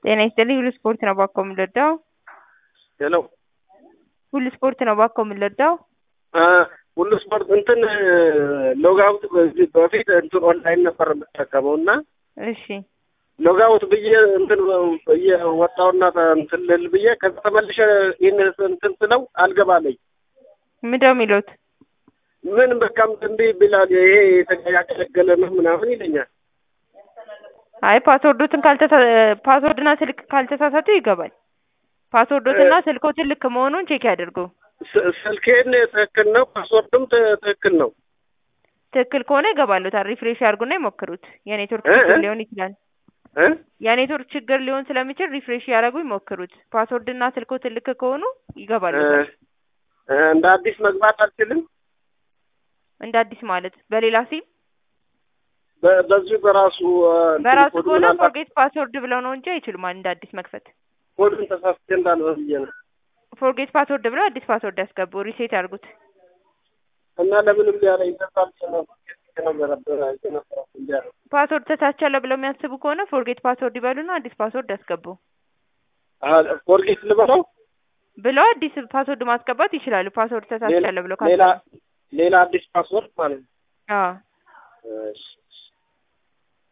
ጤና ይስጥልኝ ሁሉ ስፖርት ነው ባኮ የምንወዳው ሄሎ ሁሉ ስፖርት ነው ባኮ የምንወዳው ሁሉ ስፖርት እንትን ሎጋውት በዚህ በፊት እንትን ኦንላይን ነበር የምጠቀመው እና እሺ ሎጋውት ብዬ እንትን ብዬ ወጣውና እንትን ልል ብዬ ከዛ ተመልሼ ይህን እንትን ስለው አልገባለኝ። ምንድነው የሚሉት? ምን በቃ እንዲህ ቢላል ይሄ ያገለገለ ነው ምናምን ይለኛል። አይ ፓስወርዶትን ካልተሳ ፓስወርድና ስልክ ካልተሳሳቱ ይገባል። ፓስወርዶትና ስልኮትን ልክ መሆኑን ቼክ ያድርጉ። ስ- ስልኬን ትክክል ነው፣ ፓስወርድም ት- ትክክል ነው። ትክክል ከሆነ ይገባሉታል። ሪፍሬሽ ያድርጉና ይሞክሩት። የኔትወርክ እ- ችግር እ? ሊሆን ይችላል። እ? የኔትወርክ ችግር ሊሆን ስለሚችል ሪፍሬሽ ያደረጉ ይሞክሩት። ፓስወርድና ስልኮትን ልክ ከሆኑ እ፣ ይገባሉታል። እ፣ እንደ አዲስ መግባት አልችልም። እንደ አዲስ ማለት በሌላ ሲም በ- በዚሁ በራሱ እ፣ እንትን በራሱ ኮድ ከሆነ ምናልባት ፎርጌት ፓስወርድ ብለው ነው እንጂ አይችሉም እንደ አዲስ መክፈት። ኮዱን ተሳስቼ እንዳልሆነ ብዬ ነው። ፎርጌት ፓስወርድ ብለው አዲስ ፓስወርድ ያስገቡ፣ ሪሴት ያድርጉት። እና ለምንም ሊያለኝ ተሳስቼ ነው ነበረ ነበረ እንዲያለ ፓስወርድ ተሳቻለሁ ብለው የሚያስቡ ከሆነ ፎርጌት ፓስወርድ ይበሉና አዲስ ፓስወርድ ያስገቡ ፎርጌት ልበለው ብለው አዲስ ፓስወርድ ማስገባት ይችላሉ። ፓስወርድ ተሳቻለሁ ብለው ሌላ ካሰቡ ሌላ አዲስ ፓስወርድ ማለት ነው። አዎ እሺ